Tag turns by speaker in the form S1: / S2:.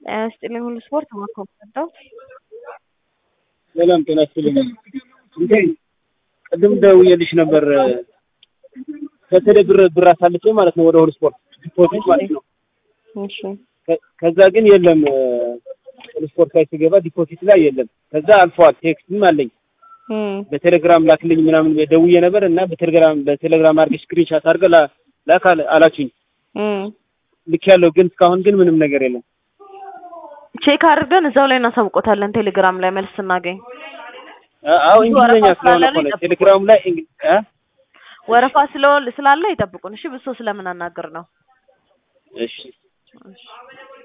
S1: ጤና ይስጥልኝ ሁሉ ስፖርት ማኮመንዳው
S2: ሰላም ጤና ይስጥልኝ። እንዴ ቅድም ደውዬልሽ ነበር ከቴሌ ብር ብር አሳልፌ ማለት ነው ወደ ሁሉ ስፖርት ዲፖዚት ማለት ነው።
S1: እሺ
S2: ከ- ከዛ ግን የለም ሁሉ ስፖርት ላይ ስገባ ዲፖዚት ላይ የለም። ከዛ አልፈዋል። ቴክስትም አለኝ
S1: እም
S2: በቴሌግራም ላክልኝ ምናምን ደውዬ ነበር እና በቴሌግራም በቴሌግራም አድርገሽ ስክሪንሻት አድርገህ ላ- ላክ አለ- አላችሁኝ።
S1: እም
S2: ልክ ያለው ግን እስካሁን ግን ምንም ነገር የለም።
S1: ቼክ አድርገን እዛው ላይ እናሳውቆታለን። ቴሌግራም ላይ መልስ ስናገኝ
S2: አ- አዎ
S1: ብዙ
S2: እንግሊዝኛ
S1: ወረፋ
S2: ስለሆነ
S1: ስላለ
S2: እኮ ነው
S1: ይጠብቁ።
S2: ቴሌግራሙ ላይ እንግ- አ?
S1: ወረፋ ስለ- ስላለ ይጠብቁን። እሺ ብሶ ስለምናናገር ነው።
S2: እሺ
S1: እሺ